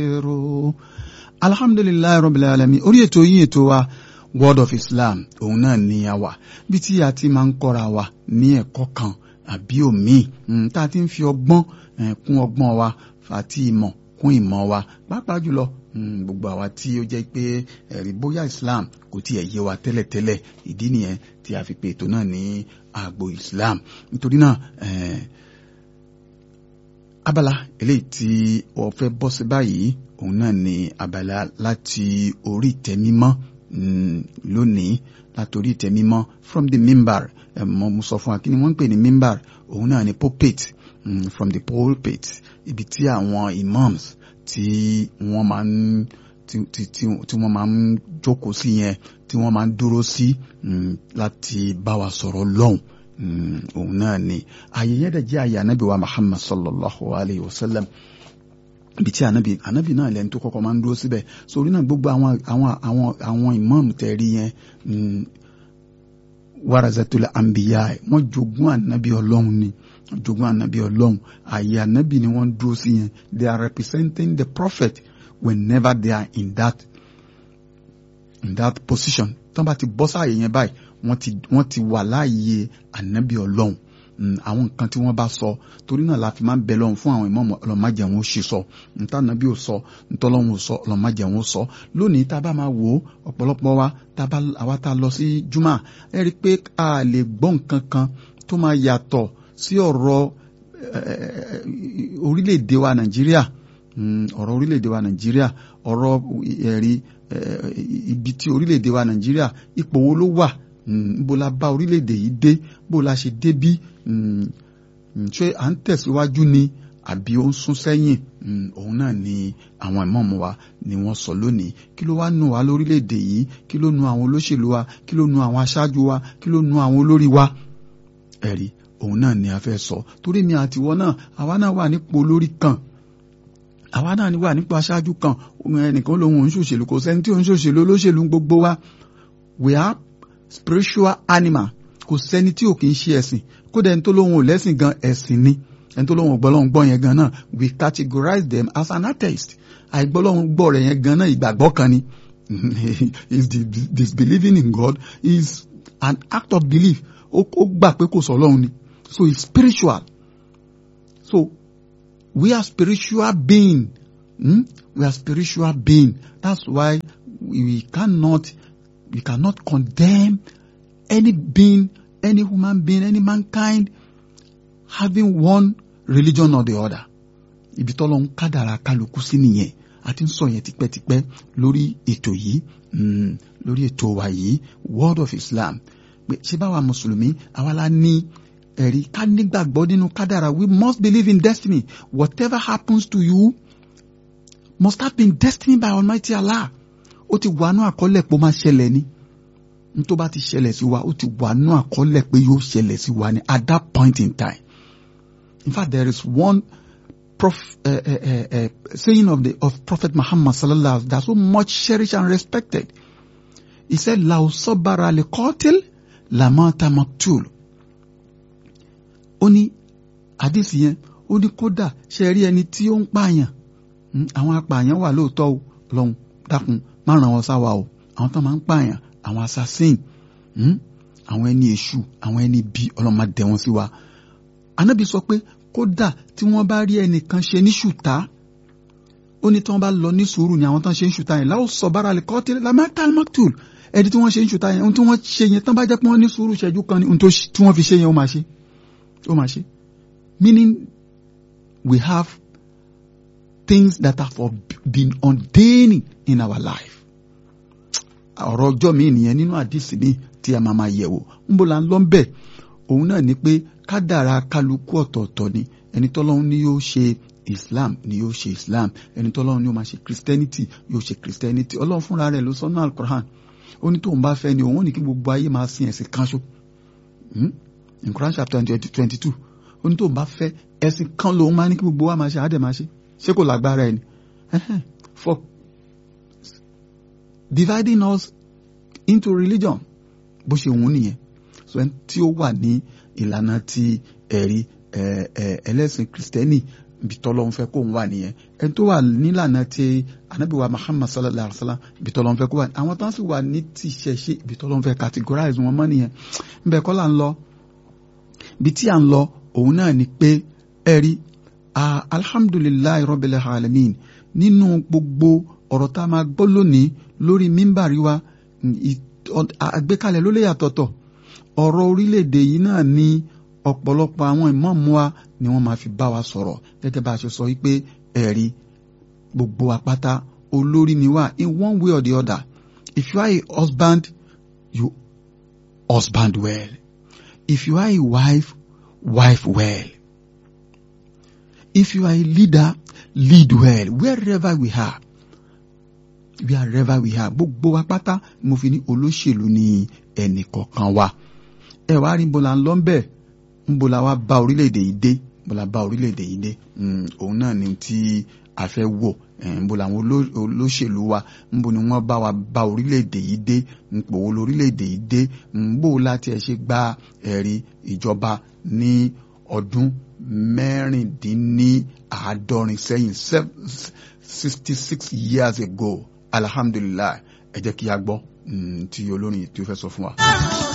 alhamdulilayi rabbil alamin orí ètò yín ètò wa word of islam òun náà ni a wà bí tí a ti máa ń kọ́ra wa ní ẹ̀kọ́ kan àbí òmíì tá a ti ń fi ọgbọ́n kún ọgbọ́n wa àti ìmọ̀ kún ìmọ̀ wa pàápàá jùlọ gbogbo àwa tí ó jẹ́ pé ẹ̀rí bóyá islam kò tiẹ̀ yé wa tẹ́lẹ̀tẹ́lẹ̀ ìdí nìyẹn tí a fi pe ètò náà ní àgbo islam nítorí náà abala eléyìí tí wọ́n fẹ́ bọ́ sí báyìí òun náà ni abala láti orí ìtẹ́ mímọ́ lónìí láti orí ìtẹ́ mímọ́ from the mimbar mo mo sọ fún wa kí ni wọ́n ń pè ní mimbar òun náà ni pulpit mm, from the pulpit ibi tí àwọn imams tí wọ́n máa ń tí tí tí wọ́n máa ń jókòó sí yẹn tí wọ́n máa ń dúró sí láti bá wa sọ̀rọ̀ lọ́hùn òun náà ni ààyè yẹn dẹ̀ jẹ́ ààyè ànábì wa Muhammad sallallahu alayhi wa sallam ibi tí ànábì ànábì náà lẹ́nu tó kọ́kọ́ máa ń dúró síbẹ̀ sórí náà gbogbo àwọn àwọn àwọn àwọn imam tẹ̀rí yẹn warazatul anbiya wọ́n jogún ànábì ọlọ́run ni jogún ànábì ọlọ́run ààyè ànábì ni wọ́n dúró sí yẹn they are representing the prophet whenever they are in that in that position tán bá ti bọ́ sáàyè yẹn báyìí wọ́n ti wọ́n ti wà láàyè ànábì ọlọ́run àwọn nǹkan tí wọ́n bá sọ torí náà la fi máa ń bẹ lọ́run fún àwọn ìmọ̀ọ́mọ̀ ọlọ́màjẹ̀ wọn ó ṣe sọ níta nàbí ò sọ ntọ́lọ́run ò sọ ọlọ́màjẹ̀ wọn ó sọ lónìí tá a bá máa wò ó ọ̀pọ̀lọpọ̀ wa tá a bá àwa tá a lọ sí juma ẹ rí i pé a lè gbọ́ nǹkan kan tó máa yàtọ̀ sí ọ̀rọ̀ orílẹ̀-èdè wa nàìjíríà ọ̀rọ̀ orílẹ̀-èdè wa nàìjíríà ọ̀rọ̀ ẹ̀rí ibi tí orílẹ̀-èdè wa nàìjíríà ipò wo ló wà bó la bá orílẹ̀-èdè yìí dé bó la ṣe dé bí ṣé à ń tẹ̀síwájú ni àbí ó ń sún sẹ́yìn òun náà ni àwọn ìmọ̀ọ́mù wa ni wọ́n sọ lónìí kí ló wá nù wá lórílẹ̀-èdè yìí kí ló nu àwọn olóṣèlú wa kí ló nu àwọn aṣáájú wa kí ló nu àwọn olórí wa ẹ̀rí òun náà ni a fẹ́ sọ torí mi àtiwọ́ náà àwa náà wà nípò olórí kan àwa náà wà nípò aṣáájú kan ẹnìkan lòun ò ń ṣòṣèlú kò sẹ́ni tí ò ń ṣòṣèlú olóṣèlú gbogbo wa we are spiritual animal kò sẹ́ni tí ò kì í ṣe ẹ̀sìn kódà ẹni tó lóun ò lẹ́sìn gan ẹ̀sìn ni ẹni tó lóun ò gbọ́ lóun gbọ́ yẹn gan náà we categorize them as an atheist àìgbọ́ lóun gbọ́ rẹ̀ yẹn gan náà ìgbàgbọ́ kan ni is the disbelieving in God is an act of belief ó gbà pé kò sọ Ọlọ́run ni so it's spiritual so we are spiritual being hmm? we are spiritual being that's why we cannot we cannot condemn any being any human being any mankind having one religion or the other ibi tọ́lọ́ ń kádàrá kálukú sí nìyẹn a ti ń sọ yẹn tipẹ́tipẹ́ lórí ètò yìí lórí ètò wa yìí word of Islam pé ṣé báwa mùsùlùmí àwa la ní ẹ̀rí ká nígbàgbọ́ nínú kádàrá we must believe in destiny whatever happens to you must have been destined by Almighty Allah ó ti wà nú àkọọ́lẹ̀ pé ó máa ṣẹlẹ̀ ni n tó bá ti ṣẹlẹ̀ sí wa ó ti wà nú àkọọ́lẹ̀ pé yóò ṣẹlẹ̀ sí wa ni at that point in time in fact there is one prof, uh, uh, uh, saying of the of Prophet Muhammad sallallahu alaihi wasallam that so much cherished and respected he said law sabara li qatil lamata maktul ó ní àdìsí yẹn ó ní kódà ṣe rí ẹni tí ó ń pààyàn àwọn apààyàn wà lóòótọ́ o lọ́hùn dákun má ràn wọ́n sáwà o àwọn tó máa ń pààyàn àwọn assassin àwọn ẹni èṣù àwọn ẹni bí ọlọ́mọ dẹ̀ wọ́n sí wa anábì sọ pé kódà tí wọ́n bá rí ẹnìkan ṣe ní ṣùtá ó ní tí wọ́n bá lọ ní sùúrù ni àwọn tán ṣe ń ṣùtá yẹn láwọn sọ bára lè kọ́ tí lamẹ́ta maktul ẹni tí wọ́n ṣe ń ṣùtá yẹn ohun tí wọ́n ṣe yẹn tán bá jẹ́ pé wọ́n ní sùúrù ṣẹ́jú kan ni ohun tí wọ́n fi ṣe yẹn ó máa ṣe ó máa ṣe meaning we have things that have been ordaining in our life ọ̀rọ̀ ọjọ́ mi nìyẹn nínú àdìsí mi tí a máa máa yẹ̀wò ń bó la ń lọ ń bẹ̀ òun náà ni pé kádàrá kálukú ọ̀tọ̀ọ̀tọ̀ ni ẹni tọ́lọ́run ni yóò ṣe Islam ni yóò ṣe Islam ẹni tọ́lọ́run ni yóò máa ṣe Christianity yóò ṣe Christianity ọlọ́run fúnra rẹ̀ ló sọ́nà Al-Quran ó ní tóun bá fẹ́ ni òun ní kí gbogbo ayé máa sin ẹ̀sìn kan ṣo in Quran chapter twenty two ó ní tóun bá fẹ́ ẹ̀sìn kan lòun máa ní kí gbogbo wa máa ṣe àádẹ́ máa ṣe ṣé kò lágbára ẹni for dividing us into religion bó ṣe wù ú nìyẹn so ẹni tí ó wà ní ìlànà ti ẹ̀rí ẹlẹ́sìn kristẹni ibi tọ́lọ́run fẹ́ kóun wà nìyẹn ẹni tó wà nílànà ti anabi wa muhammad sallallahu alaihi wa sallam ibi tọ́lọ́run fẹ́ kó wà àwọn tó ń sì wà ní tìṣẹ̀ṣe ibi tọ́lọ́run fẹ́ categorize wọn mọ́ nìyẹn nbẹ kọ́ là ń lọ ibi tí à ń lọ òun náà ni pé ẹ̀rí alhamdulilayi rabbil alamin nínú gbogbo ọ̀rọ̀ tá a máa gbọ́ lónìí lórí mímbàrí wa àgbékalẹ̀ ló lè yàtọ̀tọ̀ ọ̀rọ̀ orílẹ̀-èdè yìí náà ni ọ̀pọ̀lọpọ̀ àwọn ìmáàmù wa ni wọ́n máa fi bá wa sọ̀rọ̀ gẹ́gẹ́ bá a ṣe sọ wípé ẹ̀rí gbogbo apáta olórí ni wá in one way or the other if you are a husband you husband well if you are a wife wife well if you are a leader lead well wherever we are wherever we are gbogbo wa pátá mo fi ní olóṣèlú ní ẹnì kọ̀ọ̀kan wa ẹ wá rí bọ́lá ń lọ bẹ́ẹ̀ ń bọ́lá wa bá orílẹ̀-èdè yìí dé bọ́lá bá orílẹ̀-èdè yìí dé òun náà ni tí a fẹ́ wò ń bọ́lá àwọn olóṣèlú wa ń bọ́ ni wọ́n bá wa bá orílẹ̀-èdè yìí dé ń pòwó lórílẹ̀-èdè yìí dé ń bò láti ẹ̀ ṣe gba ẹ̀rí ìjọba ní ọdún mẹ́rìndínláàádọ́rin sẹ́yìn sixty six years ago alhamdulilayi ẹ jẹ́ kí a gbọ́ tí olórin tí ó fẹ́ sọ fún wa.